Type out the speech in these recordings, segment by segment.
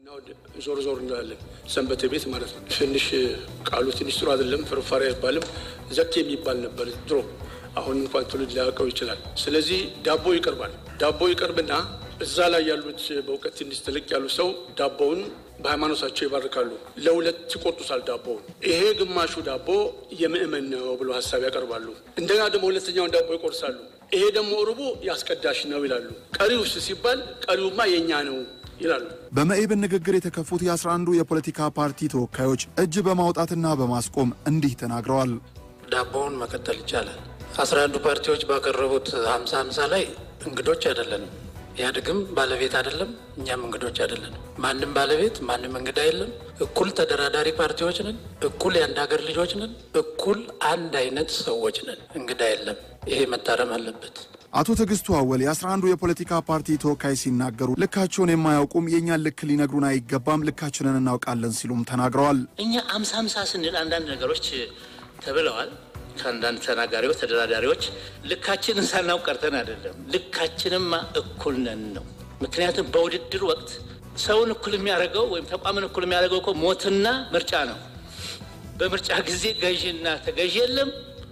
ዞር ዞር እንላለን። ሰንበቴ ቤት ማለት ነው። ትንሽ ቃሉ ትንሽ ጥሩ አይደለም። ፍርፋሪ አይባልም። ዘኬ የሚባል ነበር ድሮ። አሁን እንኳን ትውልድ ሊያውቀው ይችላል። ስለዚህ ዳቦ ይቀርባል። ዳቦ ይቀርብና እዛ ላይ ያሉት በእውቀት ትንሽ ትልቅ ያሉ ሰው ዳቦውን በሃይማኖታቸው ይባርካሉ። ለሁለት ይቆርጡታል ዳቦውን። ይሄ ግማሹ ዳቦ የምእመን ነው ብሎ ሀሳብ ያቀርባሉ። እንደገና ደግሞ ሁለተኛውን ዳቦ ይቆርሳሉ። ይሄ ደግሞ ርቡ ያስቀዳሽ ነው ይላሉ። ቀሪውስ ሲባል ቀሪውማ የእኛ ነው ይላሉ። በመኢብን ንግግር የተከፉት የአስራ አንዱ የፖለቲካ ፓርቲ ተወካዮች እጅ በማውጣትና በማስቆም እንዲህ ተናግረዋል። ዳቦውን መቀጠል ይቻላል። አስራ አንዱ ፓርቲዎች ባቀረቡት ሀምሳ ሀምሳ ላይ እንግዶች አይደለንም። ኢህአዴግም ባለቤት አይደለም፣ እኛም እንግዶች አይደለንም። ማንም ባለቤት ማንም እንግዳ የለም። እኩል ተደራዳሪ ፓርቲዎች ነን። እኩል የአንድ ሀገር ልጆች ነን። እኩል አንድ አይነት ሰዎች ነን። እንግዳ የለም። ይሄ መታረም አለበት። አቶ ትዕግስቱ አወል የአስራ አንዱ የፖለቲካ ፓርቲ ተወካይ ሲናገሩ ልካቸውን የማያውቁም የእኛን ልክ ሊነግሩን አይገባም፣ ልካችንን እናውቃለን ሲሉም ተናግረዋል። እኛ አምሳ አምሳ ስንል አንዳንድ ነገሮች ተብለዋል ከአንዳንድ ተናጋሪዎች፣ ተደራዳሪዎች ልካችንን ሳናውቅ ቀርተን አይደለም። ልካችንማ እኩል ነን ነው። ምክንያቱም በውድድር ወቅት ሰውን እኩል የሚያደርገው ወይም ተቋምን እኩል የሚያደርገው እኮ ሞትና ምርጫ ነው። በምርጫ ጊዜ ገዢና ተገዢ የለም።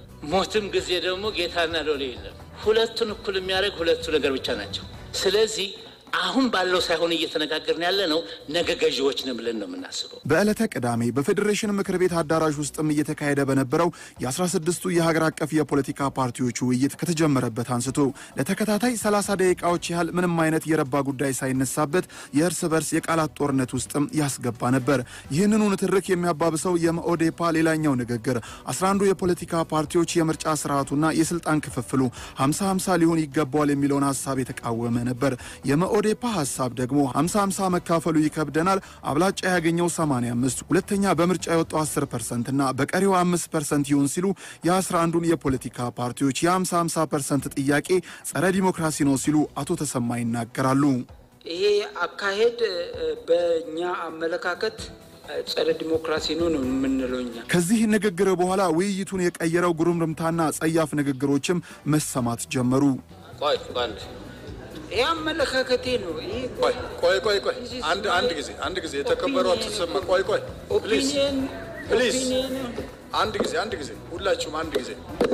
ሞትም ጊዜ ደግሞ ጌታና ሎሌ የለም። ሁለቱን እኩል የሚያደርግ ሁለቱ ነገር ብቻ ናቸው። ስለዚህ አሁን ባለው ሳይሆን እየተነጋገርን ያለ ነው ነገ ገዢዎች ነን ብለን ነው የምናስበው። በዕለተ ቅዳሜ በፌዴሬሽን ምክር ቤት አዳራሽ ውስጥም እየተካሄደ በነበረው የአስራ ስድስቱ የሀገር አቀፍ የፖለቲካ ፓርቲዎች ውይይት ከተጀመረበት አንስቶ ለተከታታይ 30 ደቂቃዎች ያህል ምንም አይነት የረባ ጉዳይ ሳይነሳበት የእርስ በርስ የቃላት ጦርነት ውስጥም ያስገባ ነበር። ይህንኑ ንትርክ የሚያባብሰው የመኦዴፓ ሌላኛው ንግግር 11ዱ የፖለቲካ ፓርቲዎች የምርጫ ስርዓቱና የስልጣን ክፍፍሉ 50 50 ሊሆን ይገባዋል የሚለውን ሀሳብ የተቃወመ ነበር። የኦዴፓ ሀሳብ ደግሞ 50 50 መካፈሉ ይከብደናል፣ አብላጫ ያገኘው 85 ሁለተኛ በምርጫ የወጣው 10 ፐርሰንት እና በቀሪው 5 ፐርሰንት ይሁን ሲሉ የ11ዱን የፖለቲካ ፓርቲዎች የ50 50 ፐርሰንት ጥያቄ ጸረ ዲሞክራሲ ነው ሲሉ አቶ ተሰማ ይናገራሉ። ይሄ አካሄድ በእኛ አመለካከት ጸረ ዲሞክራሲ ነው ነው የምንለው እኛ። ከዚህ ንግግር በኋላ ውይይቱን የቀየረው ጉርምርምታና ጸያፍ ንግግሮችም መሰማት ጀመሩ። ቆይ ቆይ ይህ አመለካከቴ ነው። ይህ ቆይ ቆይ ቆይ ቆይ አንድ አንድ ጊዜ አንድ ጊዜ የተከበሩ አቶ ተሰማ ቆይ ቆይ ፕሊዝ ኦፒኒየን ፕሊዝ ኦፒኒየን አንድ ጊዜ አንድ ጊዜ ሁላችሁም አንድ ጊዜ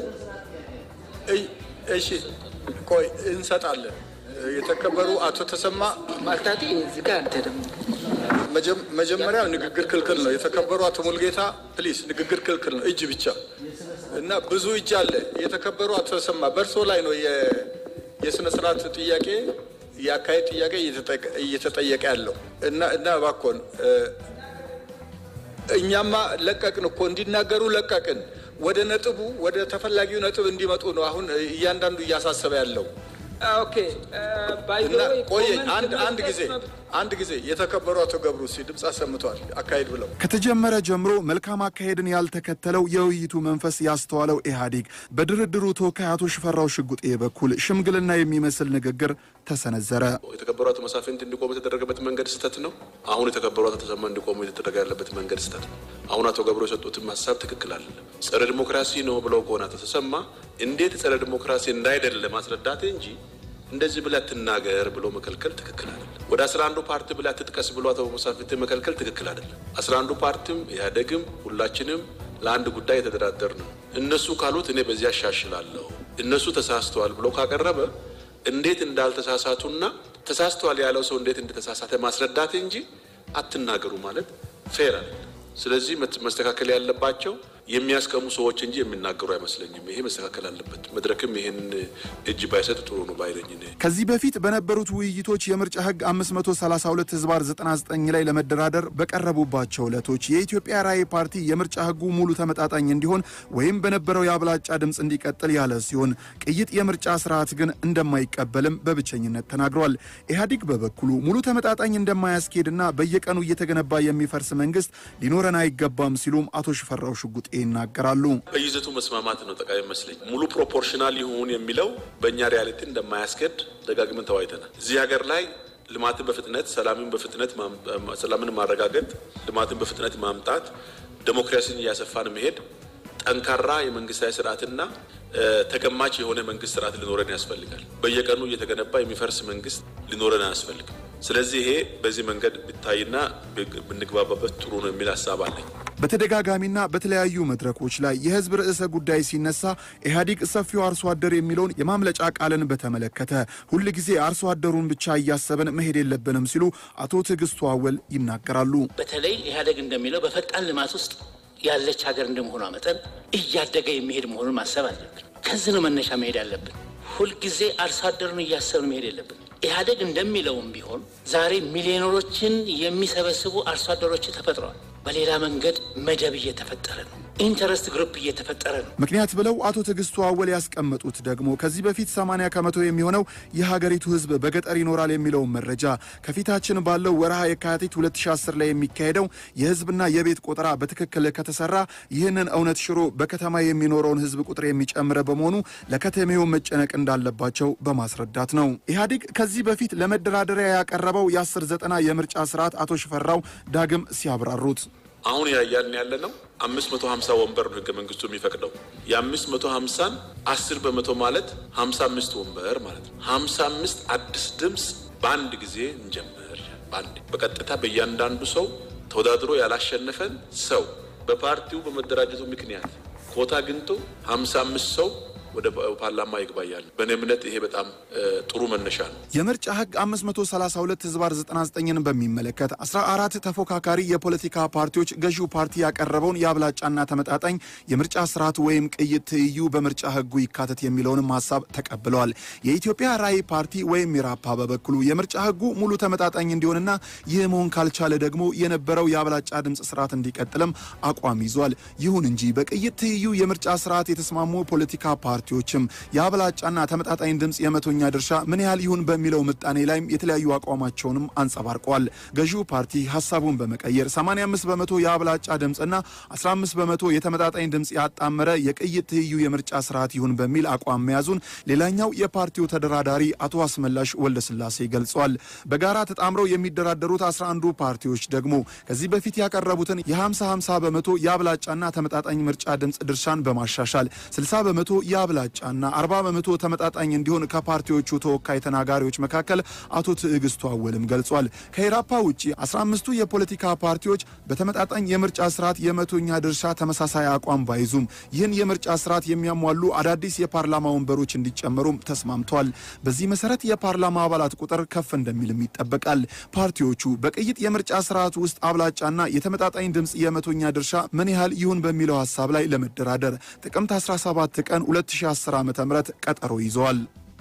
እይ እሺ ቆይ እንሰጣለን የተከበሩ አቶ ተሰማ ማልታቴ እዚህ ጋር አንተ ደግሞ መጀም- መጀመሪያ ንግግር ክልክል ነው የተከበሩ አቶ ሙልጌታ ፕሊዝ ንግግር ክልክል ነው እጅ ብቻ እና ብዙ እጅ አለ የተከበሩ አቶ ተሰማ በእርሶ ላይ ነው የ- የስነ ስርዓት ጥያቄ የአካሄድ ጥያቄ እየተጠየቀ- እየተጠየቀ ያለው እና እና እባክዎን እ፣ እኛማ ለቀቅን እኮ እንዲናገሩ ለቀቅን። ወደ ነጥቡ ወደ ተፈላጊው ነጥብ እንዲመጡ ነው አሁን እያንዳንዱ እያሳሰበ ያለው ኦኬ ባይ እና ቆየ አንድ አንድ ጊዜ አንድ ጊዜ የተከበሩ አቶ ገብሩ ሲ ድምፅ አሰምተዋል አካሄድ ብለው ከተጀመረ ጀምሮ መልካም አካሄድን ያልተከተለው የውይይቱ መንፈስ ያስተዋለው ኢህአዴግ በድርድሩ ተወካይ አቶ ሽፈራው ሽጉጤ በኩል ሽምግልና የሚመስል ንግግር ተሰነዘረ። የተከበሩ አቶ መሳፍንት እንዲቆሙ የተደረገበት መንገድ ስህተት ነው። አሁን የተከበሩ አቶ ተሰማ እንዲቆሙ የተደረገ ያለበት መንገድ ስህተት ነው። አሁን አቶ ገብሩ የሰጡትም ሀሳብ ትክክል አይደለም። ጸረ ዲሞክራሲ ነው ብለው ከሆነ አቶ ተሰማ እንዴት ጸረ ዲሞክራሲ እንዳይደለ ማስረዳት እንጂ እንደዚህ ብለህ ትናገር ብሎ መከልከል ትክክል አይደለም። ወደ አስራ አንዱ ፓርቲ ብለህ ትጥቀስ ብሎ አቶ መሳፍንት መከልከል ትክክል አይደለም። አስራ አንዱ ፓርቲም ኢህአዴግም ሁላችንም ለአንድ ጉዳይ የተደራደር ነው። እነሱ ካሉት እኔ በዚህ አሻሽላለሁ እነሱ ተሳስተዋል ብሎ ካቀረበ እንዴት እንዳልተሳሳቱና ተሳስተዋል ያለው ሰው እንዴት እንደተሳሳተ ማስረዳት እንጂ አትናገሩ ማለት ፌር አይደለም። ስለዚህ መት- መስተካከል ያለባቸው የሚያስቀሙ ሰዎች እንጂ የሚናገሩ አይመስለኝም። ይሄ መስተካከል አለበት። መድረክም ይህን እጅ ባይሰጥ ጥሩ ነው ባይለኝ እኔ። ከዚህ በፊት በነበሩት ውይይቶች የምርጫ ህግ 532 ህዝባር 99 ላይ ለመደራደር በቀረቡባቸው ዕለቶች የኢትዮጵያ ራዕይ ፓርቲ የምርጫ ህጉ ሙሉ ተመጣጣኝ እንዲሆን ወይም በነበረው የአብላጫ ድምፅ እንዲቀጥል ያለ ሲሆን ቅይጥ የምርጫ ስርዓት ግን እንደማይቀበልም በብቸኝነት ተናግሯል። ኢህአዴግ በበኩሉ ሙሉ ተመጣጣኝ እንደማያስኬድና በየቀኑ እየተገነባ የሚፈርስ መንግስት ሊኖረን አይገባም ሲሉም አቶ ሽፈራው ሽጉጤ ይናገራሉ። በይዘቱ መስማማት ነው ጠቃሚ መስለኝ። ሙሉ ፕሮፖርሽናል ይሁን የሚለው በእኛ ሪያሊቲ እንደማያስኬድ ደጋግመን ተወያይተናል። እዚህ ሀገር ላይ ልማትን በፍጥነት ሰላምን በፍጥነት ማም- ሰላምን ማረጋገጥ፣ ልማትን በፍጥነት ማምጣት፣ ዴሞክራሲን እያሰፋን መሄድ፣ ጠንካራ የመንግስታዊ ስርዓትና እ፣ ተገማች የሆነ መንግስት ስርዓት ሊኖረን ያስፈልጋል። በየቀኑ እየተገነባ የሚፈርስ መንግስት ሊኖረን አያስፈልግም። ስለዚህ ይሄ በዚህ መንገድ ቢታይና ብንግባባበት ጥሩ ነው የሚል ሀሳብ አለኝ። በተደጋጋሚና በተለያዩ መድረኮች ላይ የህዝብ ርዕሰ ጉዳይ ሲነሳ ኢህአዴግ ሰፊው አርሶ አደር የሚለውን የማምለጫ ቃልን በተመለከተ ሁል ጊዜ አርሶ አደሩን ብቻ እያሰብን መሄድ የለብንም ሲሉ አቶ ትዕግስቱ አወል ይናገራሉ። በተለይ ኢህአዴግ እንደሚለው በፈጣን ልማት ውስጥ ያለች ሀገር እንደመሆኗ መጠን እያደገ የሚሄድ መሆኑን ማሰብ አለብን። ከዚህ ነው መነሻ መሄድ ያለብን። ሁልጊዜ አርሶ አደሩን እያሰብን መሄድ የለብን። ኢህአዴግ እንደሚለውም ቢሆን ዛሬ ሚሊዮነሮችን የሚሰበስቡ አርሶ አደሮች ተፈጥረዋል። በሌላ መንገድ መደብ እየተፈጠረ ነው። ኢንተረስት ግሩፕ እየተፈጠረ ነው። ምክንያት ብለው አቶ ትዕግስቱ አወል ያስቀመጡት ደግሞ ከዚህ በፊት 80 ከመቶ የሚሆነው የሀገሪቱ ህዝብ በገጠር ይኖራል የሚለውን መረጃ ከፊታችን ባለው ወርሃ የካቲት 2010 ላይ የሚካሄደው የህዝብና የቤት ቆጠራ በትክክል ከተሰራ ይህንን እውነት ሽሮ በከተማ የሚኖረውን ህዝብ ቁጥር የሚጨምረ በመሆኑ ለከተሜው መጨነቅ እንዳለባቸው በማስረዳት ነው። ኢህአዴግ ከዚህ በፊት ለመደራደሪያ ያቀረበው የ10 ዘጠና የምርጫ ስርዓት አቶ ሽፈራው ዳግም ሲያብራሩት አሁን ያያን ያለ ነው አምስት መቶ ሀምሳ ወንበር ነው ህገ መንግስቱ የሚፈቅደው። የአምስት መቶ ሀምሳን አስር በመቶ ማለት ሀምሳ አምስት ወንበር ማለት ነው። ሀምሳ አምስት አዲስ ድምፅ በአንድ ጊዜ እንጀምር። በአንድ በቀጥታ በእያንዳንዱ ሰው ተወዳድሮ ያላሸነፈን ሰው በፓርቲው በመደራጀቱ ምክንያት ኮታ አግኝቶ ሀምሳ አምስት ሰው ወደ ፓርላማ ይግባያል። በእኔ እምነት ይሄ በጣም ጥሩ መነሻ ነው። የምርጫ ህግ 532 ህዝባር 99ን በሚመለከት 14 ተፎካካሪ የፖለቲካ ፓርቲዎች ገዢው ፓርቲ ያቀረበውን የአብላጫና ተመጣጣኝ የምርጫ ስርዓት ወይም ቅይጥ ትይዩ በምርጫ ህጉ ይካተት የሚለውንም ሀሳብ ተቀብለዋል። የኢትዮጵያ ራዕይ ፓርቲ ወይም ኢራፓ በበኩሉ የምርጫ ህጉ ሙሉ ተመጣጣኝ እንዲሆንና ይህ መሆን ካልቻለ ደግሞ የነበረው የአብላጫ ድምፅ ስርዓት እንዲቀጥልም አቋም ይዟል። ይሁን እንጂ በቅይጥ ትይዩ የምርጫ ስርዓት የተስማሙ ፖለቲካ ፓርቲዎችም የአብላጫና ተመጣጣኝ ድምፅ የመቶኛ ድርሻ ምን ያህል ይሁን በሚለው ምጣኔ ላይም የተለያዩ አቋማቸውንም አንጸባርቀዋል። ገዢው ፓርቲ ሀሳቡን በመቀየር 85 በመቶ የአብላጫ ድምፅና 15 በመቶ የተመጣጣኝ ድምፅ ያጣመረ የቅይጥ ትይዩ የምርጫ ስርዓት ይሁን በሚል አቋም መያዙን ሌላኛው የፓርቲው ተደራዳሪ አቶ አስመላሽ ወልደስላሴ ገልጿል። በጋራ ተጣምረው የሚደራደሩት 11ዱ ፓርቲዎች ደግሞ ከዚህ በፊት ያቀረቡትን የ50 50 በመቶ የአብላጫና ተመጣጣኝ ምርጫ ድምፅ ድርሻን በማሻሻል 60 በመቶ የአብላጫና 40 በመቶ ተመጣጣኝ እንዲሆን ከፓርቲዎቹ ተወካይ ተናጋሪዎች መካከል አቶ ትዕግስቱ አወልም ገልጿል። ከኢራፓ ውጭ 15ቱ የፖለቲካ ፓርቲዎች በተመጣጣኝ የምርጫ ስርዓት የመቶኛ ድርሻ ተመሳሳይ አቋም ባይዙም ይህን የምርጫ ስርዓት የሚያሟሉ አዳዲስ የፓርላማ ወንበሮች እንዲጨመሩም ተስማምተዋል። በዚህ መሰረት የፓርላማ አባላት ቁጥር ከፍ እንደሚልም ይጠበቃል። ፓርቲዎቹ በቅይጥ የምርጫ ስርዓት ውስጥ አብላጫና የተመጣጣኝ ድምፅ የመቶኛ ድርሻ ምን ያህል ይሁን በሚለው ሀሳብ ላይ ለመደራደር ጥቅምት 17 ቀን 2010 ዓ ም ቀጠሮ ይዘዋል።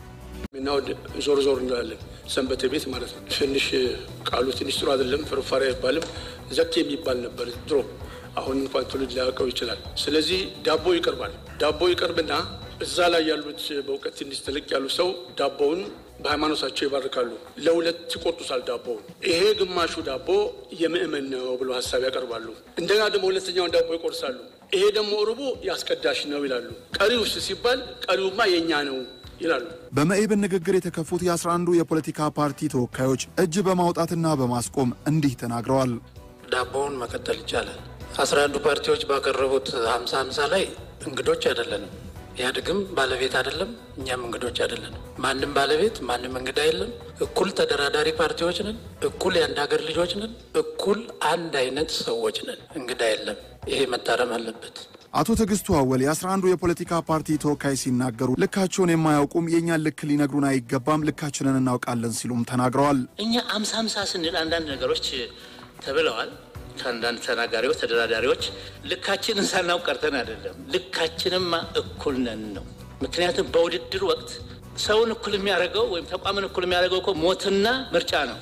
እና ወደ ዞር ዞር እንላለን። ሰንበቴ ቤት ማለት ነው። ትንሽ ቃሉ ትንሽ ጥሩ አይደለም። ፍርፋሪ አይባልም። ዘኬ የሚባል ነበር ድሮ። አሁን እንኳን ትውልድ ሊያውቀው ይችላል። ስለዚህ ዳቦ ይቀርባል። ዳቦ ይቀርብና እዛ ላይ ያሉት በእውቀት ትንሽ ትልቅ ያሉ ሰው ዳቦውን በሃይማኖታቸው ይባርካሉ። ለሁለት ይቆርጡታል ዳቦውን። ይሄ ግማሹ ዳቦ የምእመን ነው ብሎ ሀሳብ ያቀርባሉ። እንደገና ደግሞ ሁለተኛውን ዳቦ ይቆርሳሉ። ይሄ ደግሞ ርቡ ያስቀዳሽ ነው ይላሉ። ቀሪውስ ሲባል ቀሪውማ የእኛ ነው ይላሉ። በመኢብን ንግግር የተከፉት የ11ዱ የፖለቲካ ፓርቲ ተወካዮች እጅ በማውጣትና በማስቆም እንዲህ ተናግረዋል። ዳቦውን መቀጠል ይቻላል። አስራ አንዱ ፓርቲዎች ባቀረቡት ሀምሳ ሀምሳ ላይ እንግዶች አይደለንም። ኢህአዴግም ባለቤት አይደለም፣ እኛም እንግዶች አይደለንም። ማንም ባለቤት ማንም እንግዳ የለም። እኩል ተደራዳሪ ፓርቲዎች ነን። እኩል የአንድ ሀገር ልጆች ነን። እኩል አንድ አይነት ሰዎች ነን። እንግዳ የለም። ይሄ መታረም አለበት። አቶ ትዕግስቱ አወል የ11ዱ የፖለቲካ ፓርቲ ተወካይ ሲናገሩ ልካቸውን የማያውቁም የእኛን ልክ ሊነግሩን አይገባም፣ ልካችንን እናውቃለን ሲሉም ተናግረዋል። እኛ አምሳ አምሳ ስንል አንዳንድ ነገሮች ተብለዋል። ከአንዳንድ ተናጋሪዎች፣ ተደራዳሪዎች ልካችንን ሳናውቅ ቀርተን አይደለም። ልካችንማ እኩል ነን ነው። ምክንያቱም በውድድር ወቅት ሰውን እኩል የሚያደርገው ወይም ተቋምን እኩል የሚያደርገው እኮ ሞትና ምርጫ ነው።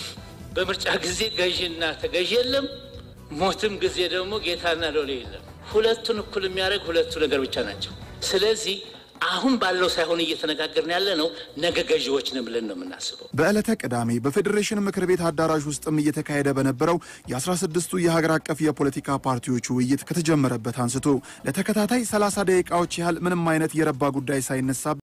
በምርጫ ጊዜ ገዢና ተገዢ የለም። ሞትም ጊዜ ደግሞ ጌታና ሎሌ የለም። ሁለቱን እኩል የሚያደርግ ሁለቱ ነገር ብቻ ናቸው። ስለዚህ አሁን ባለው ሳይሆን እየተነጋገርን ያለ ነው ነገ ገዢዎች ነን ብለን ነው የምናስበው። በዕለተ ቅዳሜ በፌዴሬሽን ምክር ቤት አዳራሽ ውስጥም እየተካሄደ በነበረው የ16ቱ የሀገር አቀፍ የፖለቲካ ፓርቲዎች ውይይት ከተጀመረበት አንስቶ ለተከታታይ 30 ደቂቃዎች ያህል ምንም አይነት የረባ ጉዳይ ሳይነሳ